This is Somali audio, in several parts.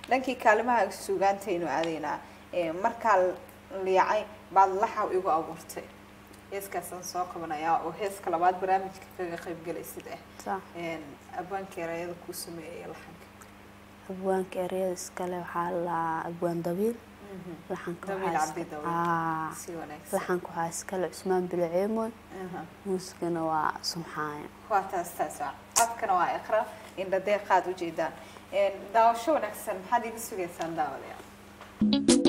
dhankii kaalimaha suugaantaynu aadaynaa Ee, markaa liicay baad laxaw igu abuurtay heeskaasaan soo qabanayaa oo heeska labaad barnaamijka kaga qayb galaysid ah sax Een, abwaanka erayada kuu sameeyay laxanka abwaanka ereyada iskale waxaa la abwaan dabiil laxanka Dabiil waxaa Cabdi iska- Dabiil. Aa, si wanaagsan laxanka waxaa iskale cusmaan bilaceemoy Aha. muusigana waa sumxaayo waa taas taas waa codkana waa iqra indha deeqaad ujeedaan Een, daawasho wanaagsan maxaad iga sugaysaan daawadayaal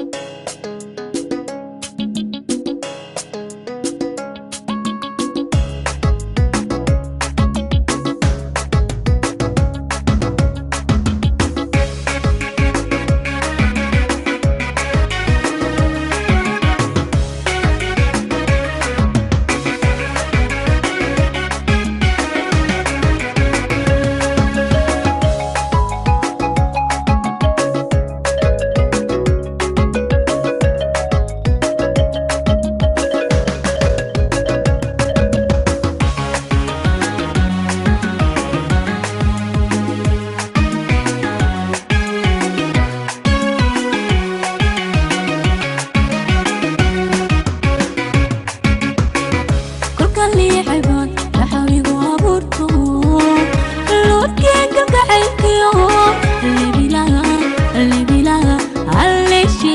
kolka liixaybaan laxawigu abuurto loodkeenka gacaylkiyo lebilaga lebilaga halleeshe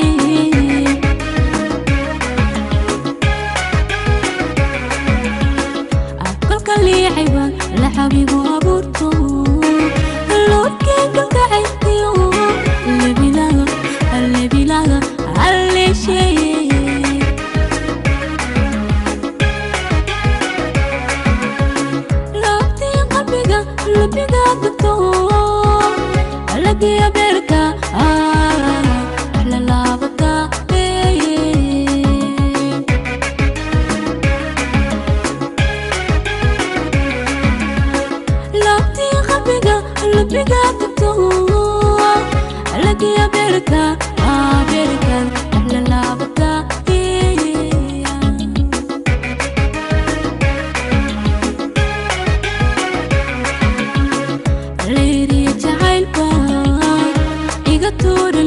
kolka liixaybaan laxawigu abuurto loodkeenka gacaylkiyo lebilaga lebilaga halleeshe laabtii qalbiga labiga degto lagiya beerka lalaabata laabtii qalbiga labiga degto lagiya beerka beerka lalaabata leeriya jacaylba iga tuuri